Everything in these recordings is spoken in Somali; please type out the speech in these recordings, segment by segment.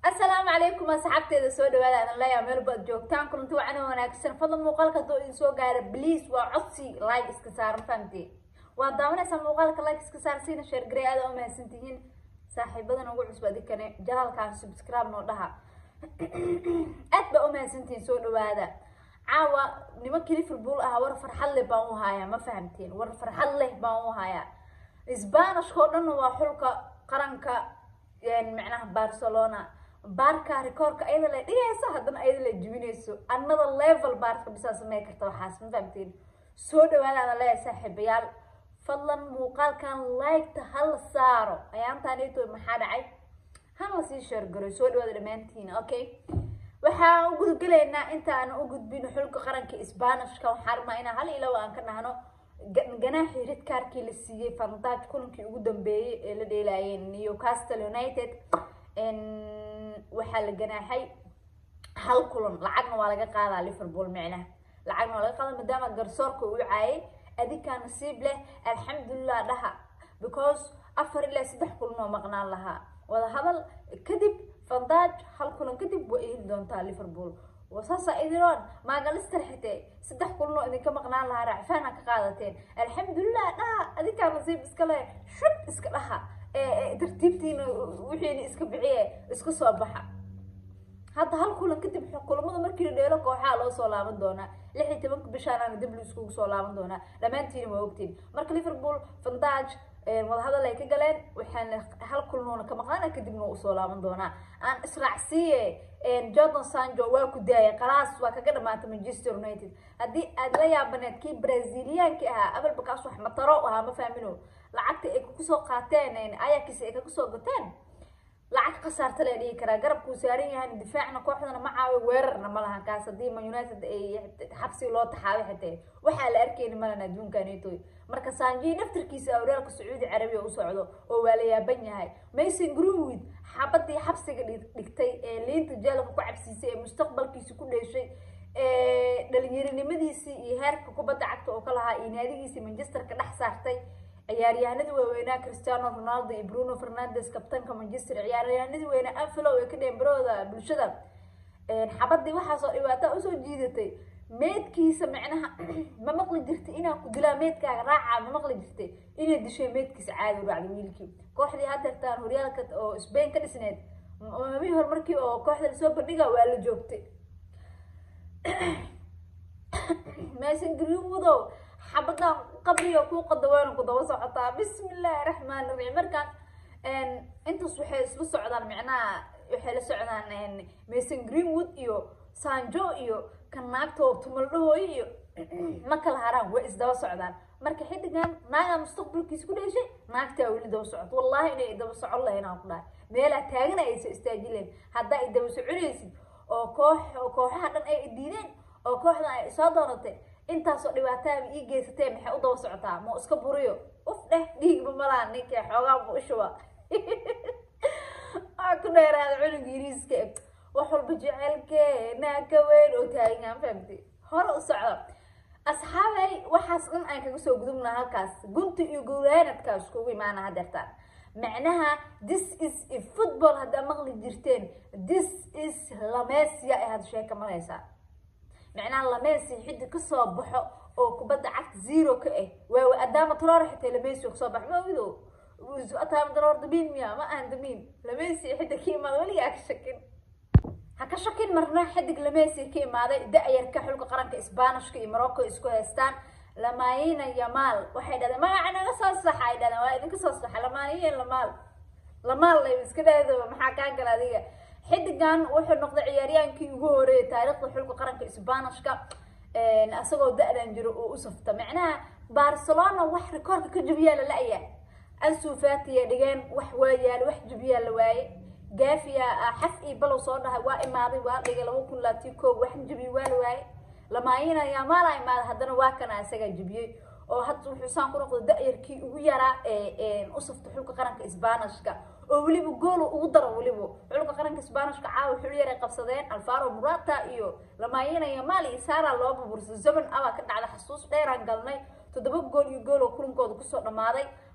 asalaamu calaykum asxaabteeda soo dhawaada adan leeyaha meel baad joogtaan kulanti wacan oo wanaagsan fadlan muuqaalka haddoo idin soo gaara bliis waa codsi like iska saaran fahamtee waa daawanaysaa muuqaalka like iska saar siina sheer garey aada u mahadsan tihiin saaxiibadan ugu cusub adikane janaalkan subscribe noo dhaha aad baa u mahadsan tihiin soo dhawaada caawa nimankii liverpool ah war farxad leh baan u hayaa ma fahamteen war farxad leh baan u hayaa sbanishka oo dhan waa xulka qaranka macnaha barcelona baarka rekoorka ayada la dhigayso haddana ayada la jibinayso another level baarka bisaa samey karta waxaas ma fahamteen soo dhawaada ada leeyahay saaxiibayaal fadlan muuqaalkan like-ta hala saaro ayaantaanito maxaa dhacay hala sii sheergaroy soo dhawaada dhammaantiin okay waxaan u gudgalaynaa inta aan u gudbin xulka qaranka sbanishka waxaan rabnaa inaan hal ilaw aan ka dhahno ganaaxii ridkaarkii la siiyey fandaaj kulankii ugu dambeeyey ee la dheelaayeen newcastle united waxaa la ganaaxay hal kulan lacagna waa laga qaadaa liverpool micnaha lacagna waa laga qaada maadaama garsoorka uu caayay adinkaa nasiib leh alxamdulilah dhaha because afar ilaa saddex kulan oo maqnaan lahaa wada hadal kadib fandaaj hal kulan kadib way heli doontaa liverpool wasaasa idiroon maagalister xitee saddex kulanoo idinka maqnaan lahaa raacfaana ka qaadateen alxamdulilah dhaha adinkaa nasiib iska leh shub iska dhaha tartiibtiina wixiina iska biciye iska soo baxa hadda hal kulan kadib kulamada markii la dheelo kooxaa loo soo laaban doonaa lix iyo tobanka bishaanaana dib la iskugu soo laaban doonaa dhammaantiina waa ogtiin marka liverpool fandaj wadahadal ay ka galeen waxaana hal kulanoona ka maqnaana kadibna waa usoo laaban doonaa aan israacsiiye jordan sanjo waa ku daayay qalaas waa kaga dhamaatay manchester united haddii aad la yaabaneed kii braziliyaanki ahaa abalbakaas wax mataro ahaa ma fahmino lacagta ay kusoo qaateen ayakiis ay kaga soo gateen lacag khasaarta la dhihi karaa garabkuu saaran yahan difaacna kooxdana ma caawi weerarna ma lahan kaas haddii man united ay xabsi loo taxaabay xatee waxaa la arkeyni malan adduunkanitoy marka sanji naftarkiisa awraalka sacuudi carabiya u socdo oo waa la yaaban yahay mason greenwood xabadii xabsiga dhigtay ee liinta jeelka ku cabsiisay ee mustaqbalkiisi ku dheeshay dhalinyarinimadiisii iyo heerka kubadda cagta oo ka lahaa iyo naadigiisii manchester ka dhex saartay ciyaaryahanadii waaweynaa cristiano ronaldo iyo bruno fernandes kabtanka manchester ciyaaryahanadii weynaa anfilow ee ka dheenbarooda bulshada xabadii waxaasoo dhibaataa usoo jiidatay meedkiisa macnaha ma maqli jirtay inaa ku dilaa meedkaaga raacaa ma maqli jirtay inay dishay meedkiisa caadi u raacday wiilkii kooxdii hadeertaan horyaalka oo spain ka dhisneed mamii hor markii oo kooxda lasoo bandhiga waa la joogtay mason greenwoodow xabadan qabriga kuu qadaweena ku daba socotaa bismi illaahi raxmaan raxiim markaan intaas waxay isla socdaan micnaha waxay la socdaan mason greenwood iyo sanjo iyo kan naagta oo tumaldhahooyo iyo ma kala haraan way isdaba socdaan marka xidigan naagaa mustaqbalkiisa ku dheeshay naagtaa weli daba socoto wallahi inay daba socon lahayn aan ku dhahay meelaa taagana aysa istaajileen haddaa ay daba soconaysid oo koox kooxaha dhan ay diideen oo kooxdan ay soo doonatay intaasoo dhibaataaba ii geysatee maxay u daba socotaa ma iska buriyo uf dheh dhiigba malaa ninkii xoogaa bu ishuba waa ku dheeraada cunug yiriiska wax walba jecelkeena ka weyn oo taagan fahamtay hore u socdo asxaabay waxaas dhan aan kaga soo gudubnaa halkaas gunta iyo guraanadka iskugu imaana hadeertaan macnaha this is a football haddaa maqli jirteen this is lamesia ay had sheeka maraysaa macnaha lamesi xiddi kasoo baxo oo kubadda cagta zero ka ah waa adaama taloor xitaa lamesi kasoo baxo ma ogido ataama taloor damiin miya ma ahan damiin lamesi xidda ka imaada weligaa ka shakin ha ka shakin marna xidig lamesi ka imaaday da-yarka xulka qaranka sbanishka iyo morocco isku haystaan lamayina yamaal waxay dhahdeen magaca naga soo saxa ay dhahdeen waa idinka soo saxa lamayiin lamaal lamaal lay iska dhahdaba maxaa kaa gala adiga xidigan wuxuu noqday ciyaaryaankii ugu horeeyay taariikhda xulka qaranka sbanishka isagoo da-dan jiro oo u safta macnaha barcelona wax rikoorka ka jabiyaa la la-ya ansu fatiya dhigeen wax waa yaal wax jabiyaa la waaye gaafiya xaf iyo balow soo dhahay waa imaaday waa dhigay laba kun laati koog wax jabiye waa la waaye lamaayina yamaala imaaday haddana waa kana isagaa jabiyey oo hadda wuxuu saan ku noqday da-yarkii ugu yaraa ee u safta xulka qaranka sbanishka oo weliba goolo ugu daro weliba xulka qaranka sbanishka caawa xul yaray qabsadeen alfaro murata iyo lamayina yamal iyo sara loo bubursay zaman abaa ka dhacda xasuus dheeraan galnay toddoba gool iyo gool oo kulankooda kusoo dhammaaday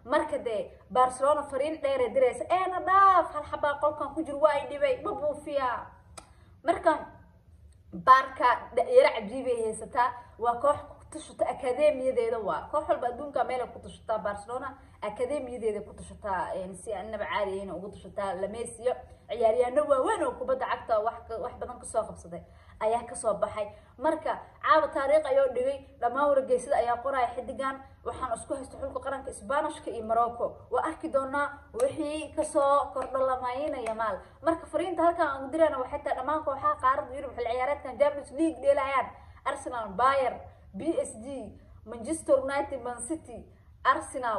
marka dee barcelona fariin dheere diraysa eena dhaaf hal xabaa qolkan ku jir waa i dhibay ma buufiya marka baarka yaro cajiibay haysataa waa koox kutushata akademiyadeeda waa koox walba adduunka meelay ku tushataa barcelona akademiyadeeda ku tushataa si anaba caadiyayna ugu tushataa lamesiyo ciyaaryaano waaweyn oo kubadda cagta wax wax badan kasoo qabsaday ayaa kasoo baxay marka caawa taariikh ayoo dhigay dhammaan wargeysada ayaa qoraya xidigan waxaan isku haysta xulka qaranka sbanishka iyo morocco waa arki doonaa wixii kasoo kordho lamaynaya maal marka fariinta halkan aan dirana waxay tahay dhammaan kooxaha qaarada yurub xil ciyaareedkan champions league dheelayaan arsenal bayer b s g manchester united man city arsenal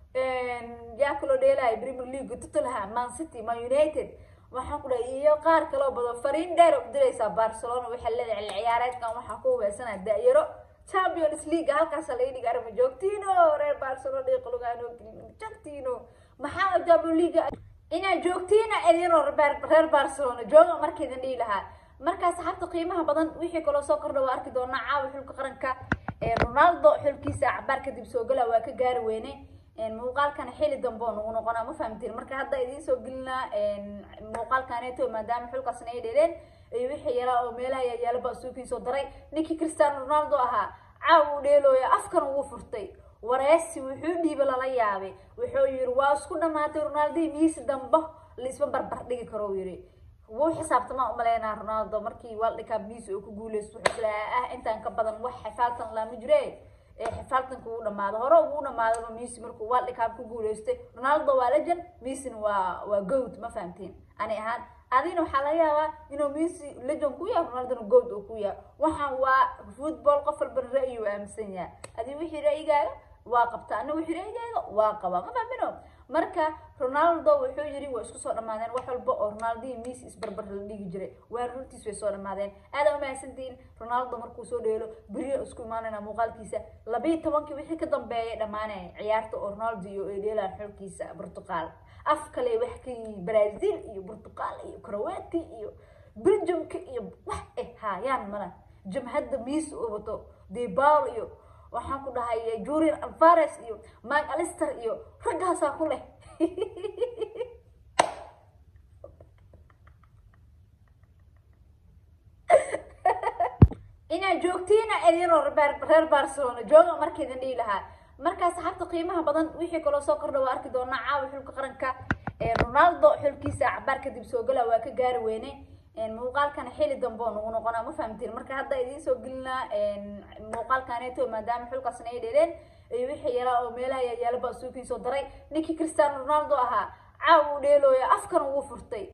yaa kaloo dheelaya premier league tottenham man city man united waxaan ku dhahay iyo qaar kaloo badan fariin dheer u diraysaa barcelona waxay leedahay xil ciyaareedkan waxaa ku hubaysanaa da-yaro champions league halkaas laga dhigi arma joogtiino reer barcelona dhiiqlugaano joogtiino maxaa champions league inaad joogtiina idinoo reer barcelona jooga markaydan dhihi lahaa markaas xabta qiimaha badan wixii kaloo soo kordha waa arki doonaa caawa xulka qaranka ronaldo xulkiisa cabaar kadib soo gala waa ka gaari weyne muuqaalkan xili dambe oo nagu noqonaa ma fahamtiin marka hadda idiin soo gelinaa muuqaalkaneeto maadaama xulkaasna ay dheereen iyo wixii yaraa oo meelaha yaalaba suukiin soo daray ninkii cristiano ronaldo ahaa caaw uu dheelooya afkan ugu furtay wareesi wuxuu dhiiba lala yaabay wuxuu yiri waa isku dhamaatay ronaldi miisi dambe laisma barbar dhigi karo uu yiri wuu xisaabtamaa umaleynaa ronaldo markii world cup miisi uu ku guuleysto wuxuu ilaa ah intaan ka badan wax xifaaltan lama jire xifaaltanka uu dhamaado hore uu dhamaadaba messi markuu world cup ku guuleystay ronaldo waa legend messina waa waa goat ma fahamtiin ani ahaan adina waxaa laga yaabaa inuu messi legend ku yahay ronaldona goat uu ku yahay waxaan waa football qof walbana ra'yi uu aaminsan yahay adi wixii ra'yigaaga waa qabta ana wixii ra'yigaaga waa qabaa ma fahmino marka ronaldo wuxuu yiri waa isku soo dhamaadeen wax walba oo ronaldo iyo messi isbarbar la dhigi jiray waa runtiis way soo dhamaadeen aada umahadsantihiin ronaldo markuu soo dheelo beriya isku imaanayna muuqaalkiisa labiiyo tobankii wixii ka dambeeyay dhamaanaya ciyaarta oo ronaldo iyo ay dheelaan xulkiisa portugal af kale wax ka yihiin brazil iyo portugal iyo croati iyo belgiumka iyo wax eh haayaan mala jamhadda messi oo wato debal iyo waxaan ku dhahay julian alvares iyo mike alister iyo raggaasaa ku leh inaad joogtiina idinoo reer barcelona jooga markaydan dhihi lahaa markaas xabta qiimaha badan wixii kaloo soo kordha waa arki doonaa caawa xulka qaranka ronaldo xulkiisa cabaar kadib soo gala waa ka gaari weyne muuqaalkan xili dambe oo nagu noqonaa ma fahamtiin marka hadda idiin soo gelinaa muuqaalkaneeto maadaama xulkaasna ay dheereen iyo wixii yaraa oo meelaha yaalaba suukiin soo daray ninkii cristiano ronaldo ahaa caaw uu dheelooya afkan ugu furtay